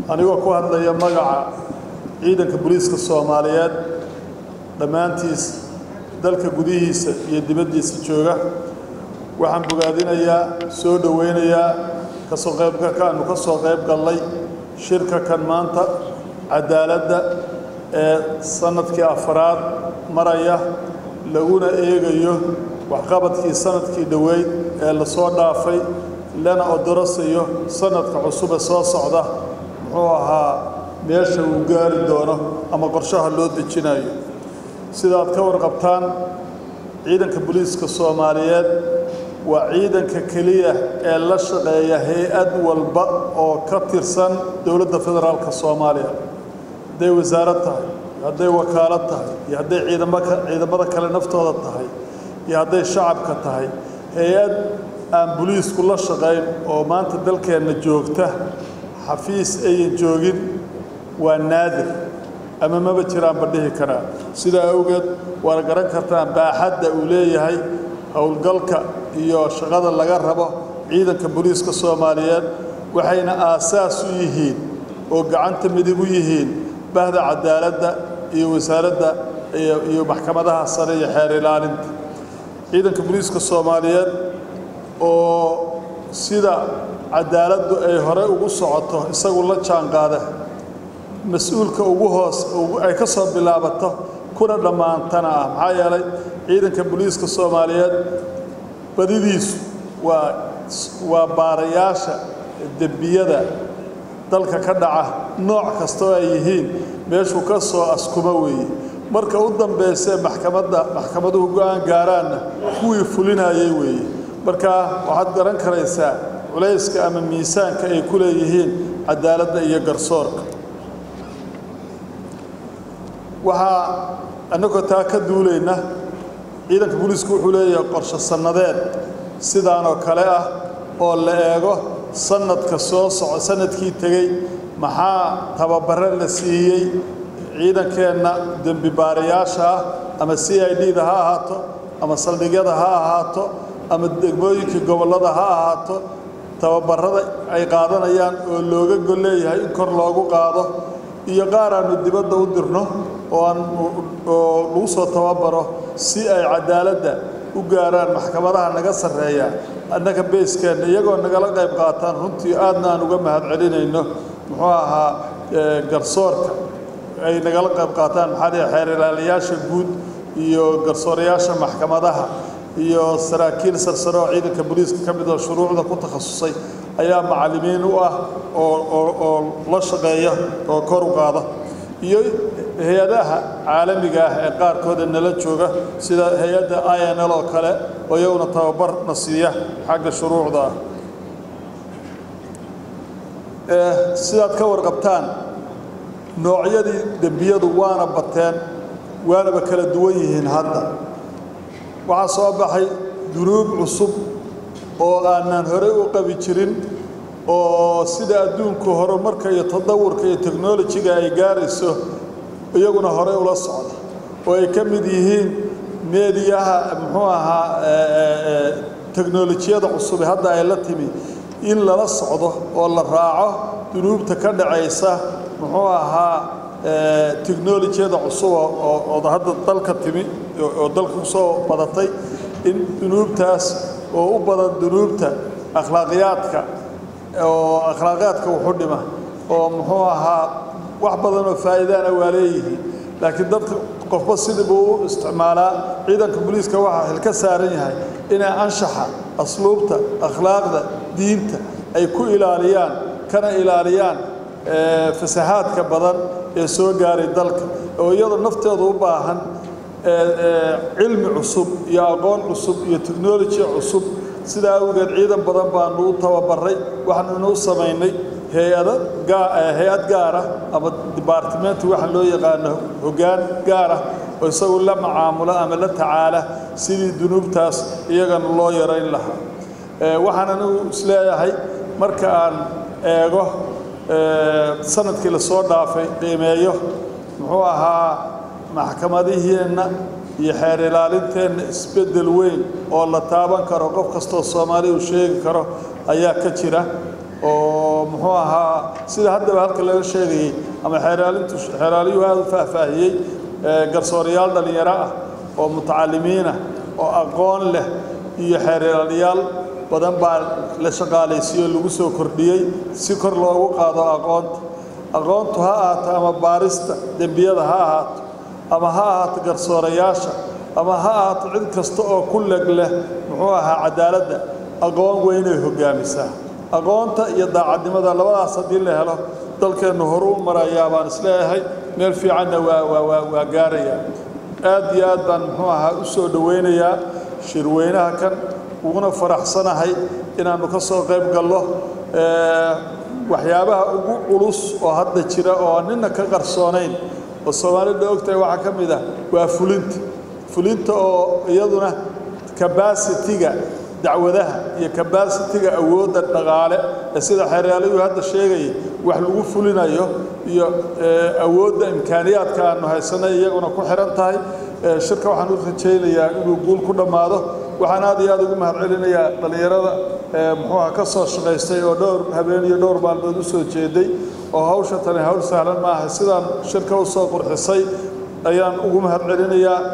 anigoo ku hadlaya magaca ciidanka booliiska soomaaliyeed dhammaantiis dalka gudihiisa iyo dibaddiisa jooga waxaan bogaadinayaa soo dhowaynayaa kasoo qaybgalka aanu ka soo qayb gallay shirka kan maanta cadaaladda ee sannadkii afaraad maraya laguna eegayo waxqabadkii sannadkii dhoweyd ee lasoo dhaafay lana odorasayo sannadka cusube soo socda muxuu ahaa meesha uu gaari doono ama qorshaha loo dejinayo sidaad ka warqabtaan ciidanka booliiska soomaaliyeed waa ciidanka keliya ee la shaqeeya hay-ad walba oo ka tirsan dowladda federaalka soomaaliya hadday wasaarad tahay hadday wakaalad tahay iyo hadday ciidamaka ciidamada kale naftooda tahay iyo hadday shacabka tahay hay-ad aan boliisku la shaqayn oo maanta dalkeenna joogta xafiis ayan joogin waa naadir ama maba jiraan ba dhihi karaa sidaa awgeed waana garan kartaan baaxadda uu leeyahay howlgalka iyo shaqada laga rabo ciidanka booliiska soomaaliyeed waxayna aasaas u yihiin oo gacanta midig u yihiin bahda cadaaladda iyo wasaaradda iyo maxkamadaha sare iyo xeer ilaalinta ciidanka booliiska soomaaliyeed oo sida cadaaladdu ay hore ugu socoto isagu la jaanqaada mas-uulka ugu hoos ay ka soo bilaabato kuna dhammaantana ah maxaa yeelay ciidanka booliiska soomaaliyeed badidiisu waa waa baarayaasha dembiyada dalka ka dhaca nooc kastoo ay yihiin meeshuu ka soo askuma weeye marka u dambaysee maxkamadda maxkamaduhu go-aan gaaraanna kuwii fulinayay weeye marka waxaad garan karaysaa culayska ama miisaanka ay ku leeyihiin cadaaladda iyo garsoorka waxaa annagoo taa ka duulayna ciidanka booliisku wuxuu leeyahay qorshe sannadeed sidaanoo kale ah oo la eego sannadka soo soco sannadkii tegey maxaa tababare la siiyey ciidankeenna dembi baarayaasha ah ama c i d da ha ahaato ama saldhigyada ha ahaato ama degmooyinkii gobollada ha ahaato tababarada ay qaadanayaan oo looga gol leeyahay in kor loogu qaado iyo qaar aanu dibadda u dirno oo aan oo lagu soo tababaro si ay cadaaladda u gaaraan maxkamadaha naga sarreeya annaga beeskeenna iyagoo nagala qayb qaataan runtii aadna aan uga mahad celinayno muxuu ahaa garsoorka ay nagala qayb qaataan maxaa dhihi xeer ilaaliyaasha guud iyo garsoorayaasha maxkamadaha iyo saraakiil sarsare oo ciidanka booliiska ka mid oo shuruucda ku takhasusay ayaa macallimiin u ah oo oo oo la shaqeeya oo kor u qaada iyo hay-adaha caalamiga ah ee qaarkooda nala jooga sida hay-adda i n l oo kale oo iyaguna tababar na siiya xagga shuruucda ah sidaad ka warqabtaan noocyadii dembiyadu waana bateen waanaba kala duwan yihiin hadda waxaa soo baxay dunuub cusub oo aanaan horey u qabi jirin oo sida adduunku horumarka iyo tadawurka iyo technolojiga ay gaarayso iyaguna horey ula socda oo ay ka mid yihiin meediyaha muxuu ahaa teknolojiyada cusube hadda ay la timi in lala socdo oo la raaco dunuubta ka dhacaysa muxuu ahaa technolojiyada cusub oo hadda dalka timi oo dalka kusoo badatay in dunuubtaas oo u badan dunuubta akhlaaqiyaadka oo akhlaaqiyaadka wuxu dhima oo muxuu ahaa wax badan oo faa'iidaana waa leeyihiin laakiin dadka qofba sidii buu u isticmaalaa ciidanka booliiska waxaa xil ka saaran yahay inay anshaxa asluubta akhlaaqda diinta ay ku ilaaliyaan kana ilaaliyaan fasahaadka badan ee soo gaaray dalka oo iyadoo nafteedu u baahan cilmi cusub iyo aqoon cusub iyo technology cusub sidaa awgeed ciidan badan baanu u tababaray waxaanuna u samaynay hay-ado hay-ad gaara ama department waxaa loo yaqaano hoggaan gaara oo isagu la macaamulo ama la tacaala sidii dunuubtaas iyagana loo yarayn lahaa waxaan anigu isleeyahay marka aan eego sanadkii lasoo dhaafay qiimeeyo muxuu ahaa maxkamadiheenna iyo xeer ilaalinteenna isbeddel weyn oo la taaban karo qof kastoo soomaali uu sheegi karo ayaa ka jira oo muxuu ahaa sida haddaba halka laga sheegayey ama xeeraalintu xeeraaliyuhu aada u faahfaahiyey garsoorayaal dhallinyaro ah oo mutacalimiinah oo aqoon leh iyo xeeraaliyaal badan baa la shaqaalaysiiyo lagu soo kordhiyey si kor loogu qaado aqoonta aqoontu ha ahaato ama baarista dembiyada ha ahaato ama ha ahaato garsoorayaasha ama ha ahaato cid kasta oo ku leg leh muxuu ahaa cadaaladda aqoon weynay hoggaamisaa aqoonta iyo daacadnimada labadaas haddii la helo dalkeennu horu u marayaa baan isleeyahay meel fiicanna waa waa waa gaarayaa aad iyo aad baan muxuu ahaa u soo dhowaynayaa shirweynaha kan uguna faraxsanahay inaannu ka soo qayb gallo waxyaabaha ugu culus oo hadda jira oo nina ka qarsoonayn oo soomaalida ogtahay waxaa ka mid ah waa fulinta fulinta oo iyaduna kabasitiga dacwadaha iyo kabasitiga awoodda dhaqaale ee sida xeeryaalayu hadda sheegayay wax lagu fulinayo iyo awoodda imkaaniyaadka aanu haysanay iyaguna ku xihan tahay shirka waxaan u rajaynayaa inuu guul ku dhammaado waxaan aad iyo aad ugu mahad celinayaa dhallinyarada muxuuha ka soo shaqaystay oo dhowr habeen iyo dhowr maalmood u soo jeeday oo hawsha tani hawl sahlan maaha sidaan shirka u soo qurxisay ayaan ugu mahad celinayaa